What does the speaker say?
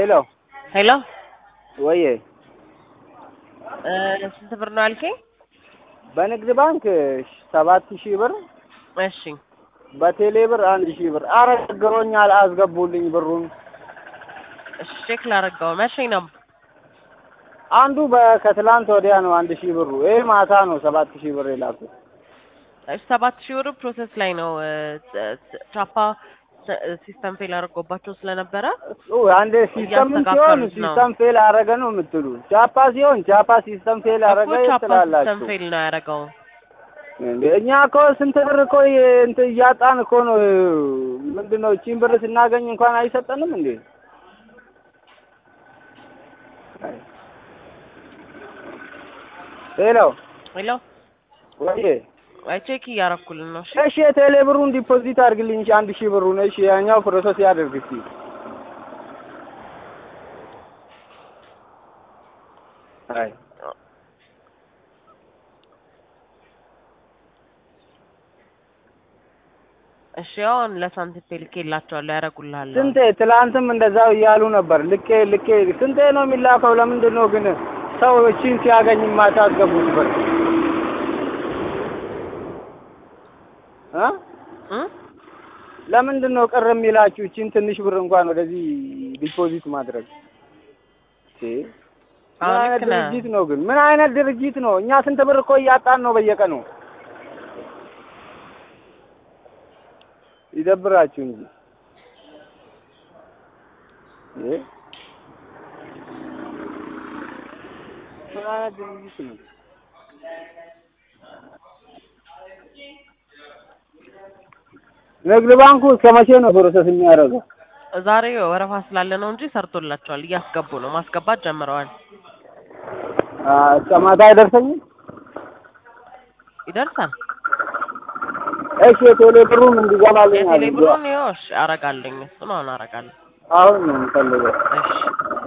ሄሎ ሄሎ ወዬ እ ስንት ብር ነው ያልከኝ? በንግድ ባንክ ሰባት ሺህ ብር እሺ በቴሌ ብር አንድ ሺህ ብር። አረ ችግሮኛል፣ አስገቡልኝ ብሩን። እሺ ቼክ ላደርገው። መቼ ነው? አንዱ ከትላንት ወዲያ ነው አንድ ሺህ ብሩ። ይሄ ማታ ነው ሰባት ሺህ ብር የላኩት። እሺ ሰባት ሺህ ብር ፕሮሰስ ላይ ነው። እ ት- ቻፓ ስ- ሲስተም ፌል አድርጎባቸው ስለነበረ እሱ አንዴ ሲስተም ሲሆን እያስተካከሉት ነው። ሲስተም ፌል አረገ ነው የምትሉ፣ ቻፓ ሲሆን ቻፓ ሲስተም ፌል አረገ እኮ ቻፓ ሲስተም ትላላችሁ። ፌል ነው ያደረገው። እንዴ እኛ እኮ ስንት ብር እኮ የ- እንትን እያጣን እኮ ነው። ምንድን ነው እቺን ብር ስናገኝ እንኳን አይሰጠንም እንዴ? አይ። ሄሎ ሄሎ ወይዬ አይ ቼክ እያደረኩልን ነው። እሺ እሺ የቴሌ ብሩን ዲፖዚት አድርግልኝ እሺ፣ አንድ ሺህ ብሩን እሺ፣ ያኛው ፕሮሰስ ያደርግ እስኪ። አይ እሺ አሁን ለሳንቲም ፔ ልኬላቸዋለሁ ያደርጉልሃል። አሁን። ስንቴ ትላንትም እንደዛው እያሉ ነበር። ልኬ ልኬ ስንቴ ነው የሚላከው? ለምንድን ነው ግን ሰው እቺን ሲያገኝ ማታስገቡት ብር እ እ? ለምንድን ነው ቅር የሚላችሁ? እቺን ትንሽ ብር እንኳን ወደዚህ ዲፖዚት ማድረግ እ? ምን አዎ አይነት ልክ ነህ። ድርጅት ነው ግን? ምን አይነት ድርጅት ነው? እኛ ስንት ብር እኮ እያጣን ነው በየቀኑ። ይደብራችሁ እንጂ እ? ምን አይነት ድርጅት ነው? ንግድ ባንኩ እስከ መቼ ነው ፕሮሰስ የሚያደርገው? ዛሬ ወረፋ ስላለ ነው እንጂ ሰርቶላቸዋል። እያስገቡ ነው፣ ማስገባት ጀምረዋል። አ፣ እስከ ማታ አይደርሰኝም? ይደርሳል። እሺ የቴሌ ብሩን እንዲገባልኝ የቴሌ አድርገው። ብሩን ይኸው እሺ፣ አረጋለኝ። እሱን አሁን አረጋለሁ። አሁን ነው የምፈልገው። እሺ